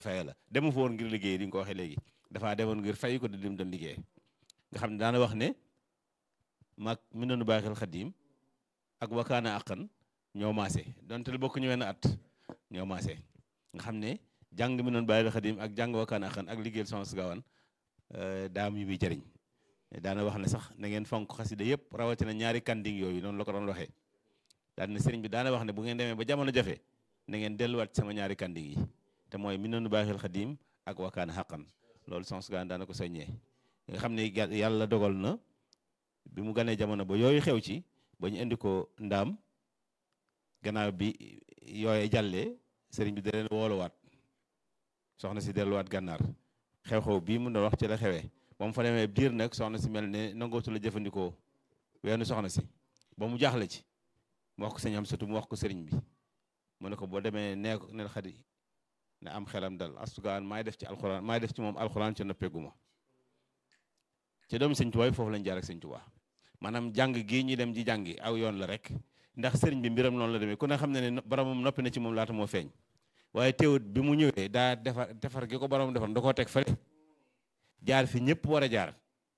faye la demu fa woon ngir liggéey di nga ko waxee léegi dafaa demoon ngir fay ko di lim doon liggéey nga xam ne daana wax ne mag mi noonu baaxil xadim ak wakaana aqan ñoo maase donte lu bokk ñu wenn at ñoo maase nga xam ne jàng mi noonu baaxil xadim ak jàng wakaana aqan ak liggéeyal Soxna Astou Gawane daam yu muy jëriñ daana wax ne sax na ngeen fonk xasida yëpp rawatina ñaari kanding yooyu noonu la ko doon waxee daan ne sëriñ bi daana wax ne bu ngeen demee ba jamono jafe na ngeen delluwaat sama ñaari kanding yi te mooy mi noonu baaxil xadim ak wakaana xaqan loolu Soxna Astou Gawane daana ko soññee nga xam ne yàlla dogal na bi mu ganee jamono ba yooyu xew ci ba ñu indi ko ndaam gannaaw bi yooye jàllee sëriñ bi da leen wooluwaat soxna si delluwaat gànnaar xew-xew bii mu doon wax ci la xewee ba mu fa demee diir nag soxna si mel ne nangootu la jëfandikoo weenu soxna si ba mu jaaxle ci mu wax ko sëñ am satu mu wax ko sëriñ bi mu ne ko boo demee nee ko nel xadi ne am xelam dal Astou Gawane maay def ci alxuraan maay def ci moom alxuraan ci noppeeguma ci doomu sëñ Tuubaa foofu lañ jaar ak sëñ Tuubaa maanaam jàng gii ñuy dem ji jàngi aw yoon la rek ndax sëriñ bi mbiram noonu la demee ku ne xam ne ne boromam noppi na ci moom laata moo feeñ waaye teewut bi mu ñëwee daa defar defar gi ko boromam defar da koo teg fële jaar fi ñëpp war a jaar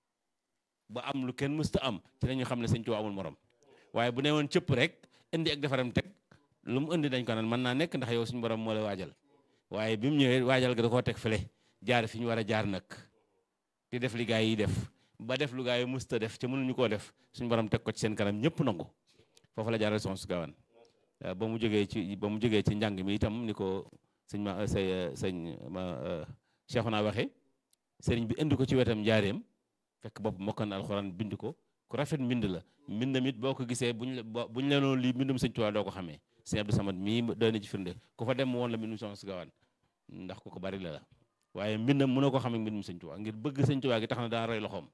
ba am lu kenn mësta am ci la ñu xam ne sëñ Tuubaa amul morom waaye bu ne woon cëpp rek indi ak defaram teg lu mu indi dañ ko naan mën naa nekk ndax yow suñu borom moo la waajal waaye bi mu ñëwee waajal ga da koo teg fële jaar fi ñu war a jaar nag di def li gaa yi def ba def lu gaa yi musta def te mënuñu koo def suñu borom teg ko ci seen kanam ñëpp nangu foofu la jaaral Soxna Astou Gawane ba mu jógee ci ba mu jógee ci njàng mi itam ni ko sëñ ma say sëñ ma Cheikhouna waxe sëriñ bi indi ko ci wetam njaareem fekk bopp mokkan na alxuraan bind ko ku rafet mbind la mbindam it boo ko gisee buñ la buñ la noonu lii mbindum sëñ Tuubaa doo ko xamee sëñ Abdou Samad mii doy na ci firnde ku fa dem woon la mbindum Soxna Astou Gawane ndax ku ko bari la la waaye mbindam mënoo ko xamee mbindum sëñ Tuubaa ngir bëgg sëñ Tuubaa gi tax na daa roy loxoom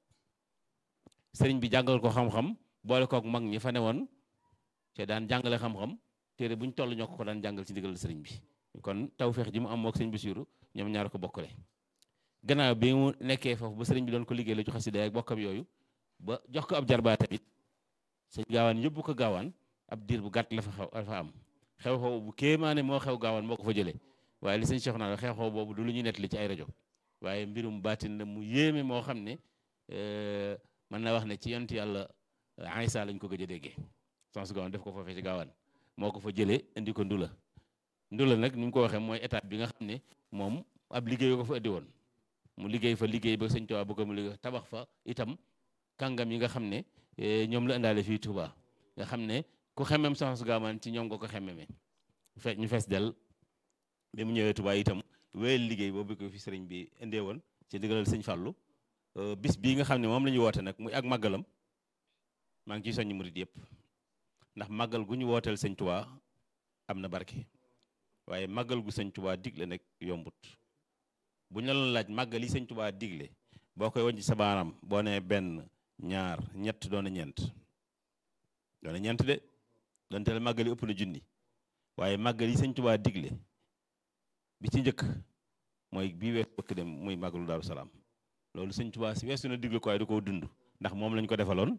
sëriñ bi jàngal ko xam-xam boole kook mag ñi fa ne woon te daan jàngale xam-xam téere bu ñu toll ñoo ko ko daan jàngal ci ndigal sëriñ bi kon tawfeex ji mu am mook sëñ Basiiru ñoom ñaar ko bokkale gannaaw bi mu nekkee foofu ba sëriñ bi doon ko liggéey la ci xasida ak bokkam yooyu ba jox ko ab jarbaa tamit sëñ gaawaan yóbbu ko gaawaan ab diir bu gàtt la fa xew la fa am xew-xew bu kéemaane moo xew gaawaan moo ko fa jëlee waaye li sëñ Cheikh naa xew-xew boobu du lu ñuy nettali ci ay rajo waaye mbirum baatin la mu yéeme moo xam ne mën naa wax ne ci yonent yàlla Aysa lañ ko gëj a déggee Soxna Astou Gawane def ko foofee ci gaawaan moo ko fa jëlee indi ko ndula ndula nag ni mu ko waxee mooy étape bi nga xam ne moom ab liggéey ko fa indi woon mu liggéey fa liggéey ba sëñ Tuubaa bëgg mu liggéey tabax fa itam kàngam yi nga xam ne ñoom la indaale fii Touba nga xam ne ku xemem Soxna Astou Gawane ci ñoom nga ko xememe fe ñu fees del bi mu ñëwee Touba itam wéyal liggéey boobu ko fi sëriñ bi indee woon ci ndigalal sëñ Fàllu bis bii nga xam ne moom la ñu woote nag muy ak màggalam maa ngi ciy soññ murit yëpp ndax màggal gu ñu wooteel sëñ Tuubaa am na barke waaye màggal gu sëñ Tuubaa digle nag yombut bu ñu la doon laaj màggal yi sëñ Tuubaa digle boo koy wàññi sa baaraam boo nee benn ñaar ñett doon na ñeent doon na ñeent de donte la màggal yi ëpp na junni waaye màggal yi sëñ Tuubaa digle bi ci njëkk mooy bii weesu bëkk dem muy màggalu Daaru Salaam loolu sëñ Tuubaa si weesu na digle ko waaye du ko dund ndax moom lañ ko defaloon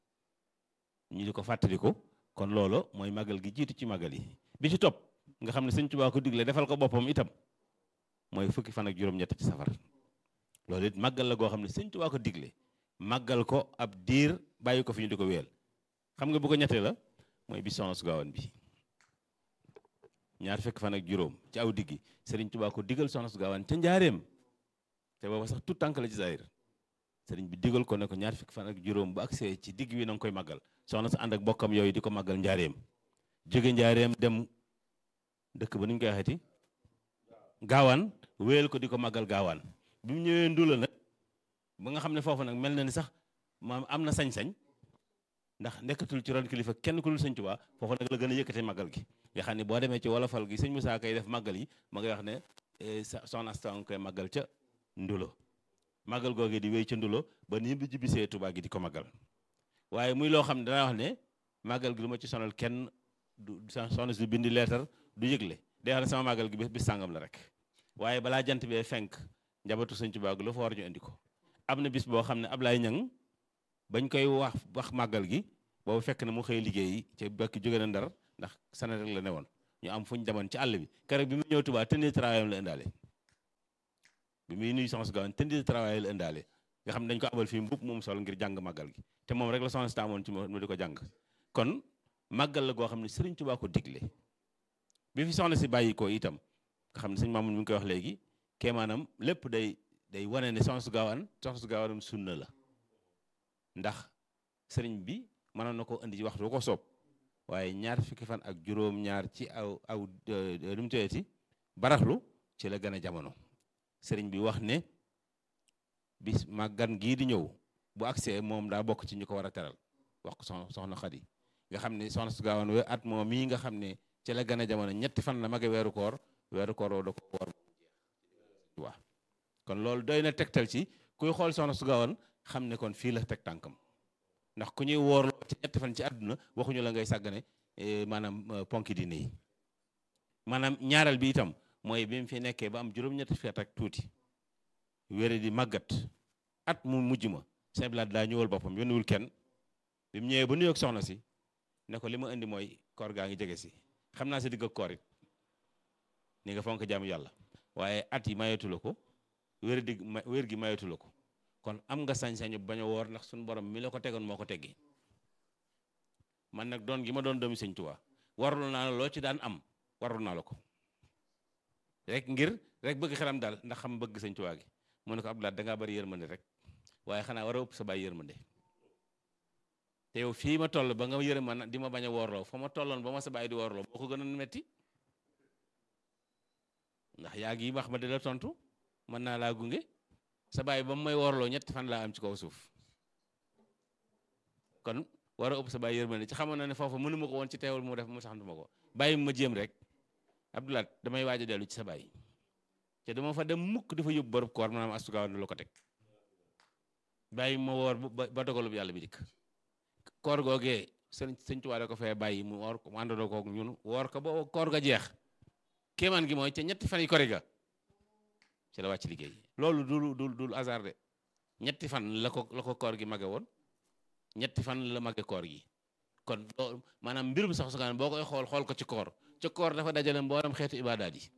ñu di ko fàttali ko kon loolu mooy màggal gi jiitu ci màggal yi bi ci topp nga xam ne sëñ Tuubaa ko digle defal ko boppam itam mooy fukki fan ak juróom-ñett ci safar loolu it màggal la goo xam ne sëñ Tuubaa ko digle màggal ko ab diir bàyyi ko fi ñu di ko wéyal xam nga bu ko ñettee la mooy bi Soxna Astou Gawane bi ñaar fekk fan ak juróom ci aw diggi sëriñ Tuubaa ko digal Soxna Astou Gawane ca njaareem te booba sax tout tànk la ci zahir sëriñ bi digal ko ne ko ñaar fekk fan ak juróom bu agsee ci digg wi na nga koy màggal soxna sa ànd ak bokkam yooyu di ko màggal njaareem jóge njaareem dem dëkk ba nu ñu koy waxeeti gaawaan wéyal ko di ko màggal gaawaan bi mu ñëwee ndula nag ba nga xam ne foofu nag mel na ni sax maam am na sañ-sañ ndax nekkatul ci ron kilifa kenn ku dul sëñ Tuubaa foofu nag la gën a yëkkate màggal gi nga xam ne boo demee ci wolofal gi sëñ Musaa kay def màggal yi ma ngay wax ne soxna Asta nga koy màggal ca ndulo màggal googee di wéy ca ndulo ba ni bi jibisee Tuubaa gi di ko màggal waaye muy loo xam ne danaa wax ne màggal gi du ma ci sonal kenn du soxna si bindi leetar du yëgle day wax ne sama màggal gi bis sàngam la rek waaye balaa jant bee fenk njabootu sëñ Tuubaa gi lu fa war ñu indi ko am na bis boo xam ne Ablaye Ñang bañ koy wax wax màggal gi boobu fekk na mu xëy liggéey ci bakki jóge na ndar ndax sana rek la ne woon ñu am fu ñu demoon ci àll bi keroog bi mu ñëw Tuubaa tenue travail la indaale bi muy nuyu soxna su Gawane tenue de travail la indaale nga xam ne dañ ko abal fii mbub moom sol ngir jàng màggal gi te moom rek la soxna si taamoon ci mu di ko jàng kon màggal la goo xam ne Sëriñ Tuubaa ko digle bi fi soxna si bàyyi ko itam nga xam ne sëñ Mamoun mi ngi koy wax léegi kee maanaam lépp day day wane ne soxna su Gawane soxna su Gawane sunna la ndax sëriñ bi mënoon na ko indi ci waxtu bu ko soob waaye ñaar fukki fan ak juróom-ñaar ci aw aw nu mu tëyeeti baraxlu ci la gën a jamono sëriñ bi wax ne bis màggan gii di ñëw bu agsee moom daa bokk ci ñu ko war a teral wax ko soxna soxna Xadi nga xam ne soxna su Gawane we at moom mii nga xam ne ci la gën a jamono ñetti fan la mage weeru koor weeru koor woo da ko woor waaw kon loolu doy na tegtal ci kuy xool soxna su Gawane xam ne kon fii la teg tànkam ndax ku ñuy woorloo ci ñetti fan ci àdduna waxuñu la ngay sàggane maanaam ponki diine yi maanaam ñaareel bi itam mooy bi mu fi nekkee ba am juróom-ñetti feet ak tuuti wére di màggat at mu mujj ma Sëñ Blaat daa ñëwal boppam yónniwul kenn bi mu ñëwee ba nuyoog soxna si ne ko li ma indi mooy koor gaa ngi jege si xam naa si digg ak koor it ni nga fonk jaamu yàlla waaye at yi mayeetu la ko wér di wér gi mayeetu la ko kon am nga sañ-sañu bañ a woor ndax suñu borom mi la ko tegoon moo ko teggi man nag doon gi ma doon doomi Sëñ Tuubaa warul naa la loo ci daan am warul naa la ko rek ngir rek bëgg xelam daal ndax xam bëgg Sëñ Tuubaa gi mu ne ko Abdoulaye dangaa bari yërmande rek waaye xanaa war a ëpp sa bàyyi yërmande te yow fii ma toll ba nga yërëm man di ma bañ a woorloo fa ma tolloon ba ma sa bàyyi di woorloo boo ko gën a metti ndax yaa ngi wax ma di la tontu mën naa laa gunge sa bàyyi ba mu may woorloo ñetti fan laa am ci kaw suuf kon war a ëpp sa bàyyi yërmande ci xamoon na ne foofu mënu ma ko woon ci teewul mu def mu sax ma ko bàyyi ma jéem rek Abdoulaye damay waaj a dellu ci sa bàyyi te dama fa dem mukk dafa yóbbu borub koor maanaam astugawan la ko teg bàyyi ma woor ba dogalub yàlla bi dikk koor googee sëñ sëñ Tuubaa da ko fee bàyyi mu woor ko mu àndandoo koog ñun woor ko ba koor ga jeex kéemaan gi mooy ca ñetti fan yi kori ga ci la wàcc liggéey loolu dul dul dul hasard de ñetti fan la ko la ko koor gi mage woon ñetti fan la mage koor gi kon loolu maanaam mbirum sax sukaan boo koy xool xool ko ci koor ci koor dafa dajale mboolem xeetu ibaadaat yi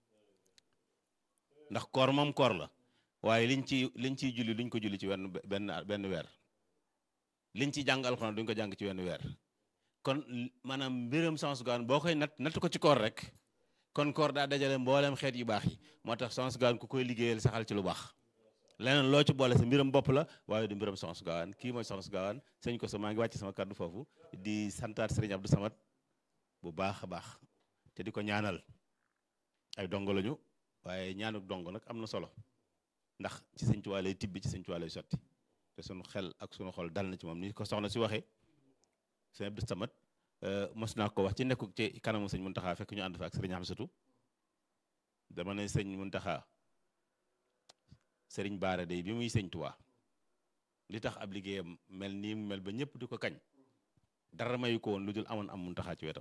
ndax koor moom koor la waaye liñ ci liñ ciy julli duñ ko julli ci wenn benn benn weer liñ ci jàng alxuraan duñ ko jàng ci wenn weer kon maanaam mbiram sans gaan boo koy nat natt ko ci koor rek kon koor daa dajale mboolem xeet yu baax yi moo tax sans gaan ku koy liggéeyal saxal ci lu baax leneen loo ci boole sa mbiram bopp la waaye du mbiram sans gaan kii mooy sans gaan sëñ ko sa maa ngi wàcc sama kàddu foofu di santaat sëriñ Abdou Samad bu baax a baax te di ko ñaanal ay dongo lañu waaye ñaanuk dongo nag am na solo ndax ci sëñ Tuubaa lay tibbi ci sëñ Tuubaa lay sotti te sunu xel ak sunu xol dal na ci moom ni ko soxna si waxee sëñ Abdou Samad mos naa ko wax ci nekkuk ci kanamu sëñ Muntaxa fekk ñu ànd fa ak sëriñ Amsatu dama ne sëñ Muntaxa sëriñ Baara day bi muy sëñ Tuubaa li tax ab liggéeyam mel nii mu mel ba ñëpp di ko kañ dara mayu ko woon lu dul amoon am Muntaxa ci wetam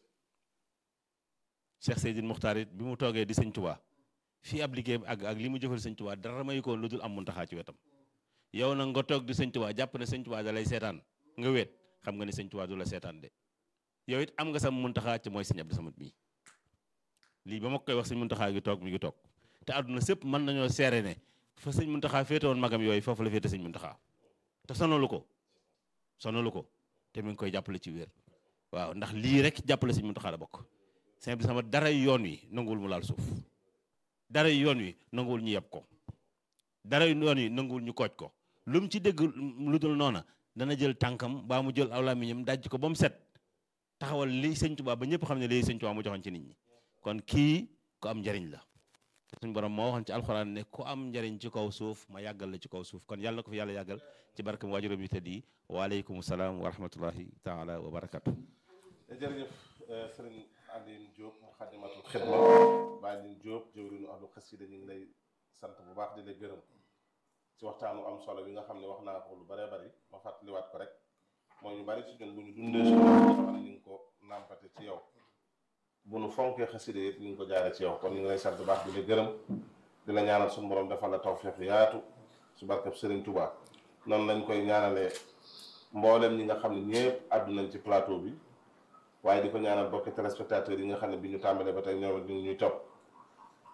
Cheikh Seydil Muxtaar it bi mu toogee di sëñ Tuubaa fii ab liggéeyam ak ak li mu jëfal sëñ Tuubaa dara mayu ko woon lu dul am Muntaxa ci wetam yow nag nga toog di sëñ Tuubaa jàpp ne sëñ Tuubaa da lay seetaan nga weet xam nga ne sëñ Tuubaa du la seetaan de yow it am nga sam Muntaxa ci mooy sëñ Abdou Samad mii lii ba ma koy wax sëñ Muntaxa gi toog mi ngi toog te àdduna sëpp mën nañoo seere ne fa sëñ Muntaxa féete woon magam yooyu foofu la féete sëñ Muntaxa te sonalu ko sonalu ko te mi ngi koy jàppale ci wér waaw ndax lii rek jàppale sëñ Muntaxa la bokk sëñ Abdou Samad dara yoon wi nanguwul mu laal suuf dara yoon wi nanguwul ñu yeb ko dara yoon wi nanguwul ñu kooj ko lu mu ci dégg lu dul noona dana jël tànkam baa mu jël aw làmmiñam daj ko ba mu set taxawal li sëñ Tuubaa ba ñëpp xam ne lii sëñ Tuubaa mu joxoon ci nit ñi kon kii ku am njariñ la te suñ borom moo waxoon ci alxuraan ne ku am njariñ ci kaw suuf ma yàggal la ci kaw suuf kon yàlla na ko fi yàlla yàggal ci barkam waajuram yu tëdd yi waaleykum salaam wa rahmatullahi taala wa barakatu jërëjëf sëriñ Alioune Diop Moukhaddamatoul Khidma Baye Alioune Diop jëwriñu ahlu xasida ñu ngi lay sant bu baax di la gërëm ci waxtaanu am solo bi nga xam ne wax naa ko lu bëree bëri ma fàttaliwaat ko rek mooy ñu bari ci ñun bu ñu dundee suñu xam ne ñu ngi ko nàmpate ci yow bu nu fonkee xasida it ñu ngi ko jaare ci yow kon ñu ngi lay sant bu baax di la gërëm di la ñaanal suñu borom defal la tawfeex yaatu su barkeb Sëriñ Touba noonu lañ koy ñaanalee mboolem ñi nga xam ne ñëpp àddu nañ ci plateau bi waaye di ko ñaanal bokki téléspectateurs yi nga xam ne bi ñu tàmbalee ba tey ñoom ñu ngi ñuy topp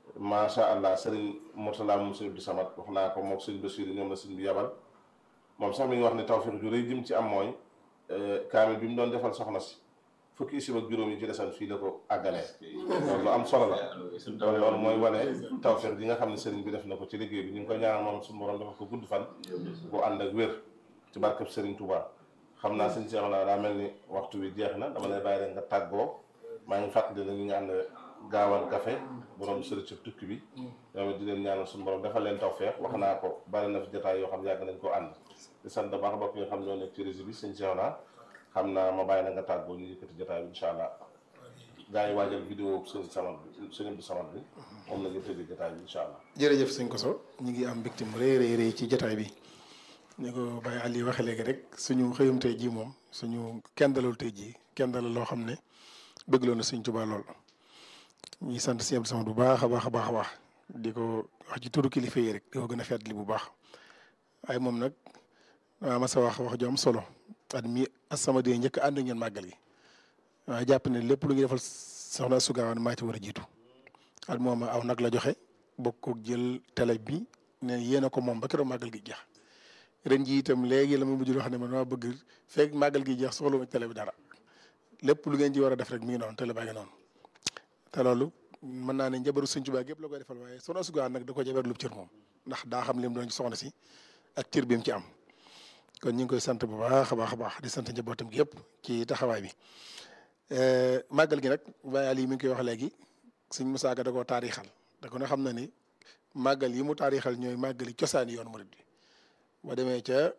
macha allah sëriñ Mourtala moom sëriñ Abdou Samad wax naa ko moom sëriñ Basiir ñoom la sëriñ bi yabal moom sax mi ngi wax ne tawfiq ju rëy jëm ci am mooy kaamil bi mu doon defal soxna si fukki isib ak juróom yi ci desan fii la ko àggalee loolu lu am solo la loolu loolu mooy wane tawfiq ji nga xam ne sëriñ bi def na ko ci liggéey bi ñu ngi koy ñaanal moom suñu borom dafa ko gudd fan bu ànd ak wér ci barkeb sëriñ Touba xam naa sëñ Cheikh naa daa mel ni waxtu wi jeex na dama lay bàyyi rek nga tàggoo maa ngi fàttali na ñu ngi ànd gaawal café borom sëriñ ci tukki bi ñoom it di leen ñaanal suñu borom defal leen tawfeex wax naa ko bari na fi jotaay yoo xam yàgg nañ ko ànd di sant baax bokk yi nga xam ñoo nekk ci réseau bi sëñ Cheikh naa xam naa ma bàyyi na nga tàggoo ñu yëkkati jotaay bi incha allah gaa yi waajal vidéo sëñ samat bi sëñ bi samat bi moom la ñu tëjee jotaay bi incha allah jërëjëf sëñ Koso ñu ngi am mbégte mu rëy rëy rëy ci jotaay bi ni ko Baye Aliou waxee léegi rek suñu xëyum tey jii moom suñu kenn dalul tey jii kenn dalal loo xam ne bëgg loo na Sëñ Tuubaa lool ñuy sant si Abdou Samad bu baax a baax a baax a baax di ko wax ci turu kilifa yi rek di ko gën a fàttali bu baax waaye moom nag waa ma sa wax wax ju am solo at mi As-Samadiyya njëkk ànd ngeen màggal gi waaye jàpp ne lépp lu ñu defal soxna Astou Gawane maa ci war a jiitu at moom aw nag la joxe bokk ko jël télé bi ne yéen a ko moom ba keroog màggal gi jeex ren ji itam léegi la ma mujj wax ne man maa bëgg fekk màggal gi jeex soxla ma télé bi dara lépp lu ngeen ci war a def rek mi ngi noonu télé baa ngi noonu te loolu mën naa ne njabaru Sëñ Tuubaa gépp la koy defal waaye soxna Astou Gawane nag da ko jabar lu cër moom ndax daa xam lim doon ci soxna si ak cër bi mu ci am kon ñu ngi koy sant bu baax a baax a baax di sant njabootam gi yëpp ci taxawaay bi màggal gi nag Baye Ali mi ngi koy wax léegi Sëñ Musaa Ka da koo taarixal da ko na xam na ni màggal yi mu taarixal ñooy màggali cosaani yoonu murid bi boo demee ca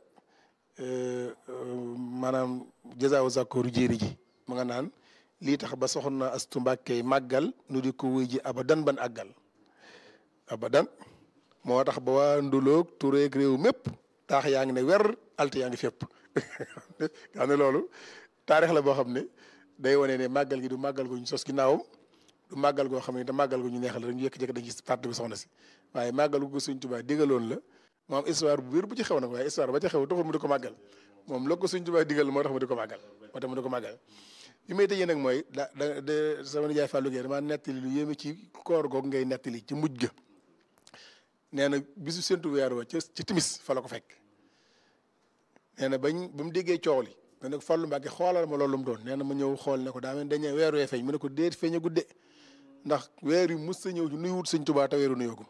maanaam jazaawu zakooru jéeri ji mu nga naan lii tax ba soxna Astu Mbàkke màggal nu di ko wuy ji abadan ban àggal abadan moo tax ba waa nduloog tureeg réew mépp taax yaa ngi ne wer alte yaa ngi fépp xam ne loolu taarix la boo xam ne day wane ne màggal gi du màggal gu ñu sos ginnaawam du màggal goo xam ne te màggal gu ñu neexal rek ñu yëkk-jëkk dañ gis parti bi soxna si waaye màggal gu Sëñ Tuubaa digaloon la moom histoire bu wér bu ci xew nag waaye histoire ba ci xew taxul mu di ko màggal moom loo ko Sëñ Tuubaa digal moo tax mu di ko màggal moo tax mu di ko màggal bi may tëjee nag mooy da da de sama nijaay Fallou Gueye damaa nettali lu yéeme ci koor googu ngay nettali ci mujj ga nee na bisu séntu weer wa ca ci timis fa la ko fekk nee na bañ ba mu déggee coow li ne ko Fallou Mbacke xoolal ma loolu mu doon nee na ma ñëw xool ne ko daa mel dañee weer wee feeñ mu ne ko déet feeñ a gudde ndax weer yu mus sa ñëw nuy wut Sëñ Tuubaa te weeru nuyoogum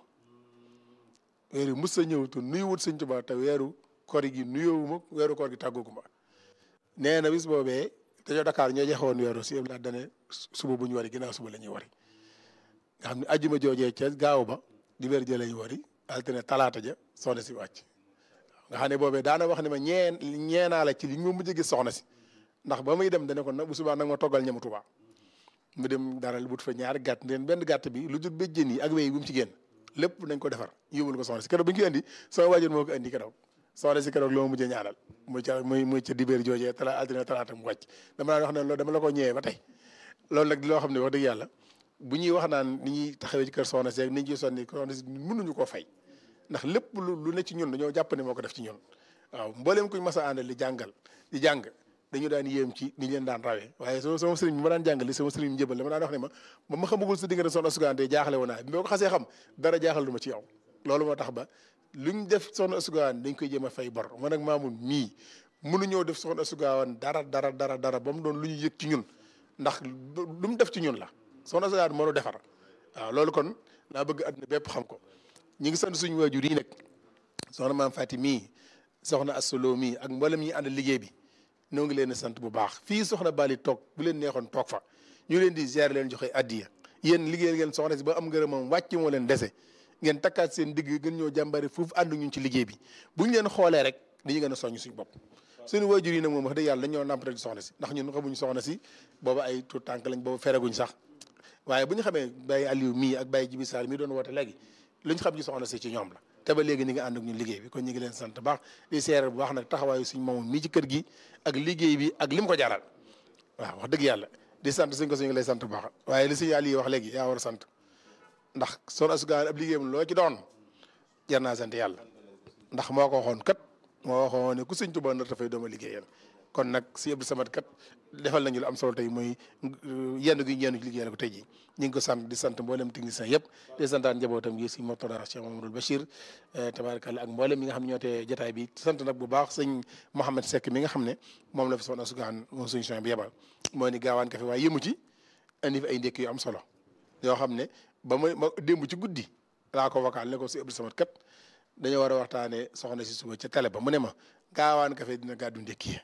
weer yu mus sa ñëw te nuy wut Sëñ Tuubaa te weeru koor gi nuyoowuma weeru koor gi tàggooguma nee na bis boobee dañoo Dakar ñoo joxe woon weeru si yëpp laa dane suba bu ñu wari ginnaaw suba la ñuy wari nga xam ne ajjuma joojee ca gaaw ba di weer jë la ñu wari altine talaata ja soxna si wàcc nga xam ne boobee daana wax ne ma ñeen ñeenaa la ci li ma mujj gis soxna si ndax ba muy dem dane ko nag bu subaa nag ma toggal ñamu Tuubaa mu dem daral but fa ñaari gàtt leen benn gàtt bi lu jur béjjén yi ak wéy bu mu ci génn lépp nañ ko defar yóbbul ko soxna si keroog bi ñu ko indi sama waajur moo ko indi keroog soxna si keroog loo mujjee ñaanal muy ca muy muy ca dibéer joojee tala altine talaata mu wàcc dama naan wax ne loolu dama la ko ñëwee ba tey loolu nag di loo xam ne wax dëgg yàlla bu ñuy wax naan ni ñuy taxawee ci kër soxna si ak ni ñu ciy sonni soxna si mënuñu koo fay ndax lépp lu lu ne ci ñun dañoo jàpp ne moo ko def ci ñun waaw mbooleem kuñ mas a àndal di jàngal di jàng dañu daan yéem ci ni leen daan rawee waaye sama sama sëriñ bi ma daan jàngale sama sëriñ njëbal dama daan wax ne ma ba ma xamagul sa diggante soxna Astou Gawane jaaxale woon naa bi ma ko xasee xam dara jaaxal du ma ci yow loolu moo tax ba luñ def soxna Astou Gawane dañ koy jéem a fay bor man ak maamun mii mënuñoo def soxna Astou Gawane dara dara dara dara ba mu doon lu ñu yëg ci ñun ndax lu mu def ci ñun la soxna Astou Gawane moo nu defar waaw loolu kon laa bëgg àdduna bépp xam ko ñi ngi sant suñu waajur yi nag soxna maam Fati mii soxna Astou Lo mii ak mboolem ñi ànd liggéey bi noo ngi leen di sant bu baax fii soxna Bali toog bu leen neexoon toog fa ñu leen di gérer leen joxe addiya yéen liggéeyal ngeen soxna si ba am ngërëmam wàcc moo leen dese ngeen takkaat seen digg gën ñoo jàmbari foofu ànd ñun ci liggéey bi bu ñu leen xoolee rek dañuy gën a soññ suñu bopp suñu waajur yi nag moom wax dëgg yàlla dañoo nàmpatal ci soxna si ndax ñun xamuñu soxna si booba ay tout tànk lañ booba fereguñ sax waaye bu ñu xamee Baye Aliou mii ak Baye Jibi Sall mii doon woote léegi lu ñu xam ci soxna si ci ñoom la te ba léegi ni nga ànd ak ñun liggéey bi kon ñu ngi leen sant baax di seeral bu baax nag taxawaayu suñ moom mii ci kër gi ak liggéey bi ak li mu ko jaral waaw wax dëgg yàlla di sant suñ ko suñu ngi lay sant bu baax waaye li suñu àll yi wax léegi yaa war a sant ndax soxna Astou Gawane ab liggéeyam loo ci doon jar naa sant yàlla ndax moo ko waxoon kat moo waxoon ne ku sëñ Tuubaa nar dafay dooma liggéeyal kon nag si Abdou Samad kat defal nañu lu am solo tey mooy yenn gi yenn ci liggéeyal ko tey ji ñu ngi ko sant di sant mboolem technicien yëpp di santaan njabootam gi si Mortada Cheikh Mamadou Bachir tabarakalla ak mboolem mi nga xam ne ñoo tee jotaay bi sant nag bu baax sëñ Mouhamed Seck mi nga xam ne moom la fi soxna sugaan moom suñu soin bi yebal moo ni gaawaan ka fi waaye yëmu ci indi fi ay ndékk yu am solo yoo xam ne ba may ma démb ci guddi laa ko vocal ne ko si Abdou Samad kat dañoo war a waxtaanee soxna si suba ca télé ba mu ne ma gaawaan kafe dina gàddu ndékki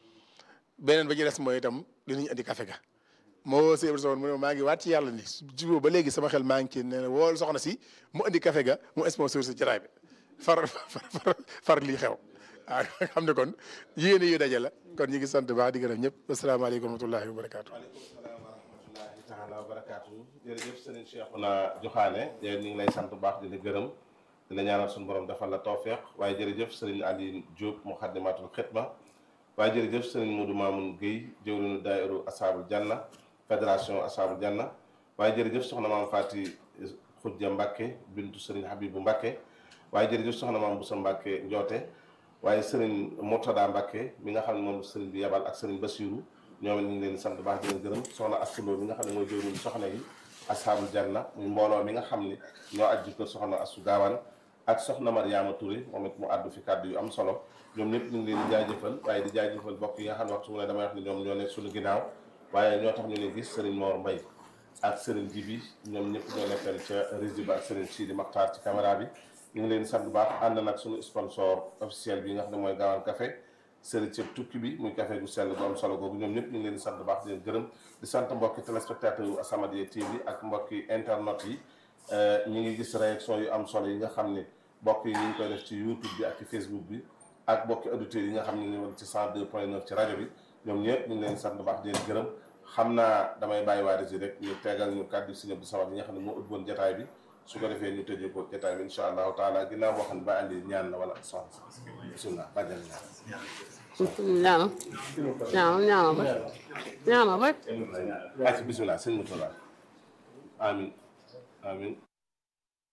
beneen ba ci des mooy itam dinañ andi kafe ga moo woo si Abdou Samad mu ne ma maa ngi waat ci yàlla ni jubóo ba léegi sama xel maa ngi ci ne wool soxna si mu andi kafe ga mu sponsor si jaraay bi far far far lii xew waaw xam ne kon yéene yu daje la kon ñu ngi sant baax di gërëm ñëpp asalaamaaleykum wa rahmatullahi wa barakaatu. waaleykum salaam wa rahmatullahi taala wa barakaatu jërëjëf sëriñ Cheikhouna Joxaane yow ñu ngi lay sant bu baax di la gërëm di la ñaanal suñu borom defal la tawfeex waaye jërëjëf sëriñ Aliou Diop Muxaddamatul Xidma waaye jërëjëf sëriñ Modou Mamoun Guèye jëwriñu daayiru Asaabul Janna fédération Asaabul Janna waaye jërëjëf soxna maam Fati Xujja Mbacke bintu sëriñ Habibu Mbacke waaye jërëjëf soxna maam Boussa Mbacke Njoote waaye sëriñ Murtada Mbacke mi nga xam ne moom sëriñ bi yabal ak sëriñ Basiru ñoom it ñu ngi leen di sant bu baax di leen gërëm soxna Assuloo mi nga xam ne mooy jëwriñu soxna yi Asaabul Janna muy mbooloo mi nga xam ne ñoo ajju kër soxna Assu Gaawaan ak soxna Mariama Touré moom it mu àddu fi kàddu yu am solo ñoom ñëpp ñu ngi leen di jaajëfal waaye di jaajëfal bokk yi nga xam ne waxtu mu ne damay wax ne ñoom ñoo nekk suñu ginnaaw waaye ñoo tax ñu ne gis Serigne Mor Mbaye ak Serigne Jibi ñoom ñëpp ñoo nekkal ca régie ba ak Serigne Sidi Makhtar ci caméra bi ñu ngi leen di sant bu baax ànd nag suñu sponsor officiel bi nga xam ne mooy Gaawaan Café Serigne Ceeb tukki bi muy café gu sell bu am solo googu ñoom ñëpp ñu ngi leen di sant bu baax di leen gërëm di sant mbokki téléspectateur yu As-Samadiyya TV ak mbokki internet yi ñu ngi gis réaction yu am solo yi nga xam ne mbokk yi ñu ngi koy def ci YouTube bi ak ci Facebook bi ak mbokki auditeurs yi nga xam ne ñu ngi woon ci 102 point 9 ci rajo bi ñoom ñëpp ñu ngi leen sant bu baax di leen gërëm xam naa damay bàyyi waa régie rek ñu tegal ñu kàddu si Abdou Samad yi nga xam ne moo ut woon jataay bi su ko defee ñu tëjee ko jataay bi incha allahu taala ginnaaw boo xam ne ba andi ñaan la wala soxna bisimilah bàjjal ñaan ñaanal ñaanal ñaanal rek ñaanal rek ayca bisimilah sëñ Moutala amin amin